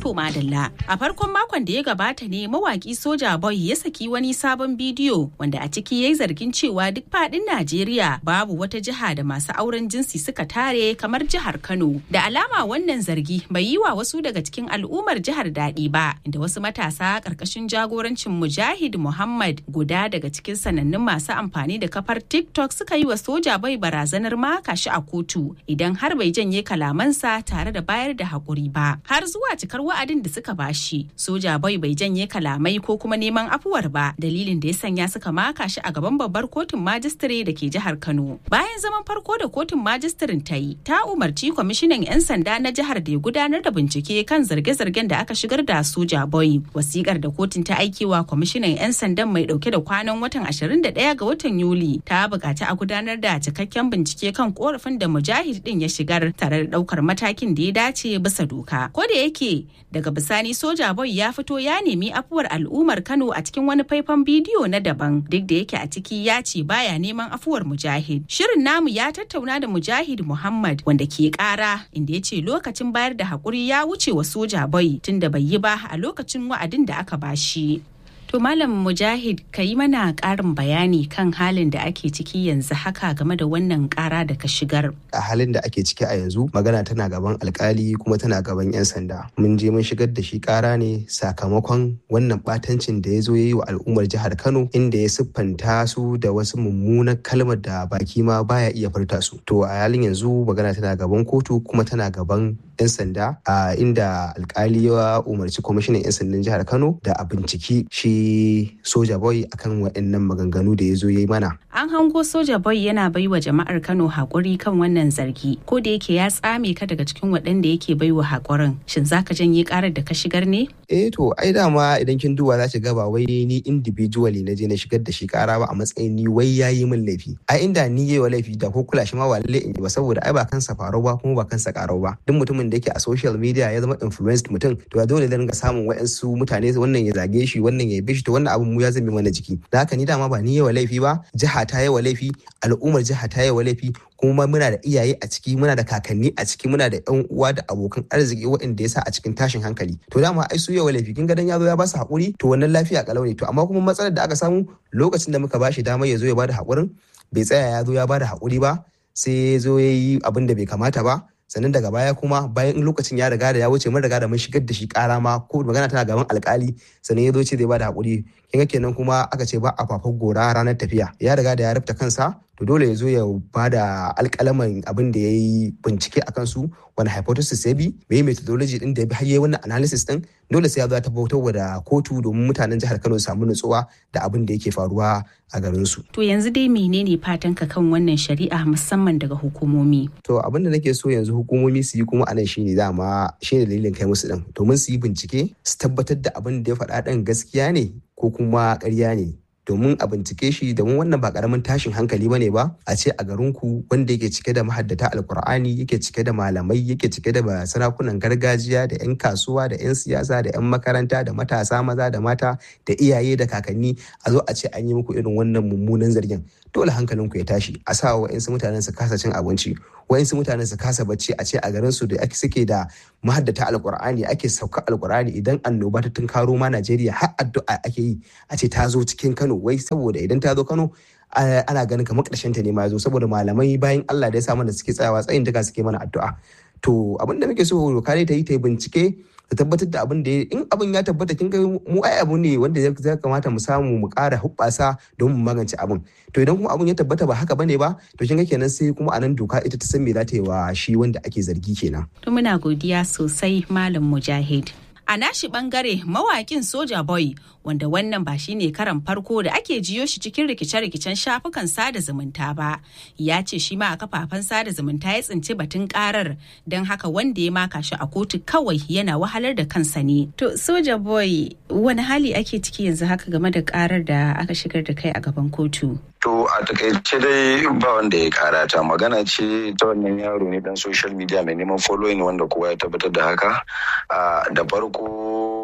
To madalla a farkon makon da ya gabata ne mawaki soja boy ya saki wani sabon bidiyo wanda a ciki ya yi zargin cewa duk fadin Najeriya babu wata jiha da masu auren jinsi suka tare kamar jihar Kano. Da alama wannan zargi bai yi wa wasu daga cikin al'ummar jihar daɗi ba inda wasu matasa ƙarƙashin jagorancin Mujahid Muhammad guda daga cikin sanannun masu amfani da kafar TikTok suka yi wa soja boy barazanar maka shi a kotu idan har bai janye kalamansa tare da bayar da haƙuri ba. Har zuwa cikar wa'adin da suka bashi soja boy bai janye kalamai ko kuma neman afuwar ba dalilin da ya sanya suka maka shi a gaban babbar kotun majistare da ke jihar kano bayan zaman farko da kotun majistirin ta yi ta umarci kwamishinan 'yan sanda na jihar da ya gudanar da bincike kan zarge-zargen da aka shigar da soja boy wasikar da kotun ta aikewa kwamishinan 'yan sandan mai dauke da kwanan watan 21 ga watan yuli ta buƙaci a gudanar da cikakken bincike kan korafin da mujahid din ya shigar tare da ɗaukar matakin da ya dace bisa doka ko da yake daga bisani soja boy ya fito ya nemi afuwar al'ummar kano a cikin wani faifan bidiyo na daban duk da yake a ciki ya ce baya neman afuwar mujahid shirin namu ya tattauna da mujahid muhammad wanda ke kara inda ya ce lokacin bayar da haƙuri ya wuce wa soja boy tunda bai yi ba a lokacin wa'adin da aka bashi To Malam Mujahid ka yi mana ƙarin bayani kan halin da ake ciki yanzu haka game da wannan ƙara da ka shigar. A halin da ake ciki a yanzu magana tana gaban alkali kuma tana gaban 'yan sanda. Mun je mun shigar da shi ƙara ne sakamakon wannan ɓatancin da ya zo ya yi wa al'ummar jihar Kano inda ya siffanta su da wasu mummunan kalmar da baki ma baya iya furta su. To a halin yanzu magana tana gaban kotu kuma tana gaban 'yan sanda a inda alkali ya umarci kwamishinan 'yan sandan jihar Kano da a binciki shi soja boy akan waɗannan maganganu da ya zo ya yi mana. An hango soja boy yana bai wa jama'ar Kano haƙuri kan wannan zargi ko da yake ya tsame ka daga cikin waɗanda yake bai wa haƙurin. Shin zaka janye ƙarar da ka shigar ne? Eh to ai dama idan kin duba za ki ga ba wai ni individually na je na shigar da shi ƙara ba a matsayin ni wai ya yi min laifi. Ai inda ni yi wa laifi da ko kula shi ma ba lalle in yi ba saboda ai ba kansa farau ba kuma ba kansa ƙarau ba. Duk mutumin da yake a social media ya zama influenced mutum to ya dole da ringa samun wa'ansu mutane wannan ya zage shi wannan ya yabe shi to wannan abin mu ya zame mana jiki da haka ni dama ba ni yawa laifi ba jiha ta yawa laifi al'ummar jiha ta yawa laifi kuma muna da iyaye a ciki muna da kakanni a ciki muna da yan uwa da abokan arziki waɗanda ya sa a cikin tashin hankali to dama ai su yawa laifi kin ga dan ya zo ya ba su haƙuri to wannan lafiya kalau ne to amma kuma matsalar da aka samu lokacin da muka bashi damar ya zo ya bada haƙurin bai tsaya ya zo ya bada haƙuri ba sai ya zo ya yi abin da bai kamata ba sannan daga baya kuma bayan lokacin ya riga da ya wuce mun riga da mun shigar da shi kara ma ko magana tana gaban alkali sannan ya zo ce zai bada hakuri kin ga kenan kuma aka ce ba a fafar gora ranar tafiya ya riga da ya rufta kansa to dole ya zo ya bada alkalaman abin da ya yi bincike a kansu wani hypothesis ya bi mai methodology din da ya bi har wannan analysis din dole sai ya zo ya tabbatar da kotu domin mutanen jihar Kano su samu nutsuwa da abin da yake faruwa a garin su. To yanzu dai menene fatan ka kan wannan shari'a musamman daga hukumomi? To abin da nake so yanzu hukumomi su yi kuma anan shine dama shine dalilin kai musu din domin su yi bincike su tabbatar da abin da ya faɗa ɗin gaskiya ne ko kuma ƙarya ne domin a bincike shi domin wannan ba karamin tashin hankali bane ba a ce a garinku wanda yake cike da mahaddata alkur'ani yake cike da malamai yake cike da sarakunan gargajiya da 'yan kasuwa da 'yan siyasa da 'yan makaranta da matasa maza da mata da iyaye da kakanni a zo a ce an yi muku irin wannan mummunan zargin dole hankalinku ya tashi a sa wa mutanen su kasa cin abinci wa'insu mutanen su kasa bacci a ce a garin su da ake suke da mahaddata alkur'ani ake sauka alkur'ani idan annoba ta tunkaro ma Najeriya har addu'a ake yi a ce ta zo cikin Kano wai saboda idan ta zo Kano ana ganin kamar ƙarshen ta ne ma zo saboda malamai bayan Allah da ya sa mana suke tsayawa tsayin daga suke mana addu'a to abin da muke so doka ta yi ta yi bincike ta tabbatar da abin da in abin ya tabbata kin ga mu ai abu ne wanda ya kamata mu samu mu ƙara hubbasa don mu magance abin to idan kuma abin ya tabbata ba haka bane ba to kin ga kenan sai kuma anan doka ita ta san me za ta yi wa shi wanda ake zargi kenan to muna godiya sosai malam mujahid A nashi bangare mawakin Soja Boy wanda wannan ba shi ne karan farko da ake jiyo shi cikin rikice-rikicen shafukan sada zumunta ba ya ce shi ma a kafafen sada zumunta ya tsinci batun karar don haka wanda ya maka shi a kotu kawai yana wahalar da kansa ne. To Soja Boy wani hali ake ciki yanzu haka game da karar da aka shigar da kai a gaban kotu? To a takaice dai ba wanda ya karata magana ce ta wannan yaro ne dan social media mai neman following wanda kowa ya tabbatar da haka da farko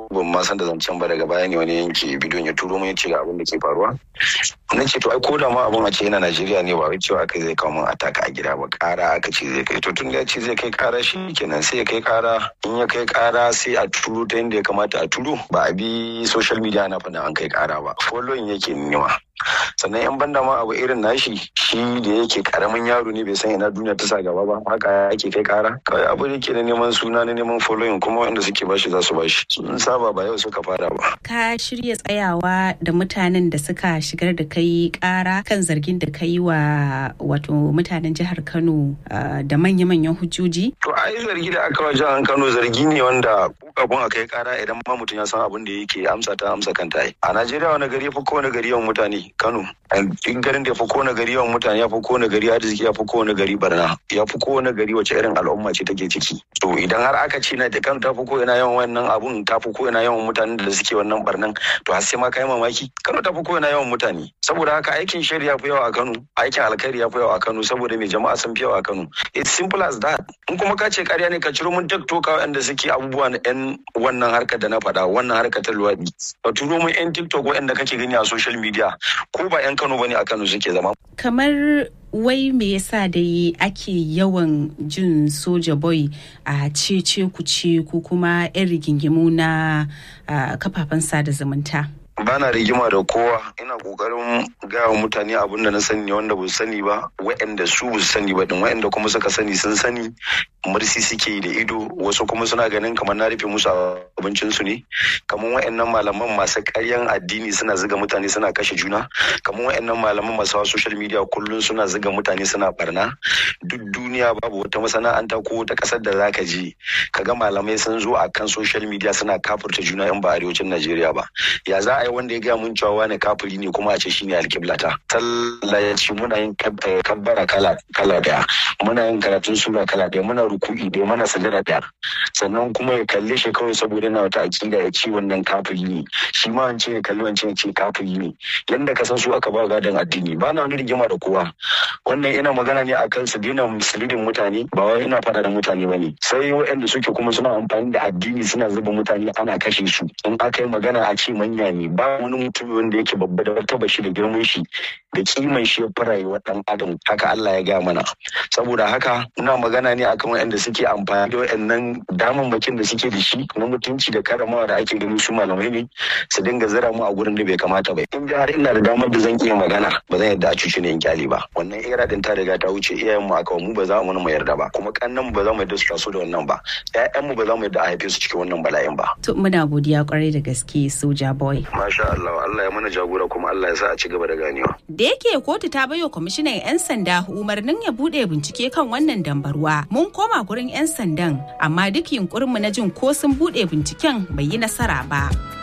ban ma san da zancen ba daga baya ne wani yanke bidiyon ya turo mun ya ce ga abin da ke faruwa na ce to ai ko da ma abin a ce yana Najeriya ne ba wai cewa kai zai kawo mun ataka a gida ba kara aka ce zai kai to tun da ya ce zai kai kara shi kenan sai ya kai kara in ya kai kara sai a turo ta yadda ya kamata a turo ba a bi social media na faɗin an kai kara ba following yake nema sannan yan banda ma abu irin nashi shi da yake karamin yaro ne bai san ina duniya ta sa gaba ba haka yake kai kara kawai abu da yake na neman suna na neman following kuma wanda suke bashi za su bashi sun saba ba yau suka fara ba ka shirya tsayawa da mutanen da suka shigar da kai kara kan zargin da kai wa wato mutanen jihar Kano da manya-manyan hujjoji to ai zargi da aka wa jihar Kano zargi ne wanda kafin a kai kara idan ma mutum ya san abin da yake amsa ta amsa kanta a Najeriya wani gari ya fi kowane gari yawan mutane Kano. In garin da ya fi kowane gari yawan mutane ya fi kowane gari arziki ya fi kowane gari barna ya fi kowane gari wace irin al'umma ce take ciki. To idan har aka ce na da Kano ta fi ko ina yawan wannan abun ta fi ko ina yawan mutanen da suke wannan barnan to har sai ma kai mamaki Kano ta fi ko ina yawan mutane. Saboda haka aikin shari ya fi yawa a Kano aikin alkhairi ya fi yawa a Kano saboda mai jama'a sun fi yawa a Kano. It's simple as that. In kuma ka ce ƙarya ne ka ciro mun TikTok waɗanda suke abubuwa na 'yan wannan harkar da na faɗa wannan harkar ta luwaɗi. Ka turo mun 'yan TikTok waɗanda kake gani a social media ko ba 'yan Kano bane a Kano suke zama. Kamar wai me yasa da ake yawan jin soja boy a cece kuce ko kuma 'yan rigingimu na kafafen sada zumunta? bana rigima da kowa ina kokarin gaya mutane abin da na sani ne wanda ba su sani ba waɗanda su ba su sani ba din waɗanda kuma suka sani sun sani mursi suke da ido wasu kuma suna ganin kamar na rufe musu abincin su ne kamar waɗannan malaman masu ƙaryan addini suna ziga mutane suna kashe juna kamar waɗannan malaman masu hawa social media kullum suna ziga mutane suna barna duk duniya babu wata masana'anta ko wata ƙasar da zaka je kaga malamai sun zo akan social media suna kafurta juna in ba arewacin Najeriya ba ya za a yi wanda ya gaya mun cewa wani kafiri ne kuma a ce shine alkiblata sallah ya ce muna yin kabbara kala kala daya muna yin karatun sura kala daya muna ruku'i daya muna sajada daya sannan kuma ya kalle shi kawai saboda yana wata akida ya ce wannan kafiri ne shi ma wance ya kalli wance ya ce kafiri ne yanda ka san su aka ba gadon addini ba na wani rigima da kowa wannan ina magana ne akan su daina musulidin mutane ba wai ina fada da mutane bane sai waɗanda suke kuma suna amfani da addini suna zuba mutane ana kashe su in aka yi magana a ce manya ne ba wani mutum wanda yake babba da martaba shi da girman shi da kiman shi ya fi rayuwar dan adam haka Allah ya gaya mana saboda haka ina magana ne akan waɗanda suke amfani da waɗannan damammakin da suke da shi na mutunci da karamawa da ake gani su malamai ne su dinga zira mu a gurin da bai kamata ba in har ina da damar da zan iya magana ba zan yadda a cuci ne in kyale ba wannan era din ta riga ta wuce iyayen mu aka mu ba za mu mu yarda ba kuma kannan mu ba za mu yarda su taso da wannan ba ƴaƴan mu ba za mu yarda a haife su cikin wannan bala'in ba to muna godiya kwarai da gaske soja boy masha Allah Allah ya mana jagora kuma Allah ya sa a ci gaba da ganewa da yake kotu ta bayo kwamishinan 'yan sanda umarnin ya bude bincike kan wannan dambarwa mun koma gurin 'yan sandan amma duk yunkurinmu na jin ko sun bude binciken bai yi nasara ba.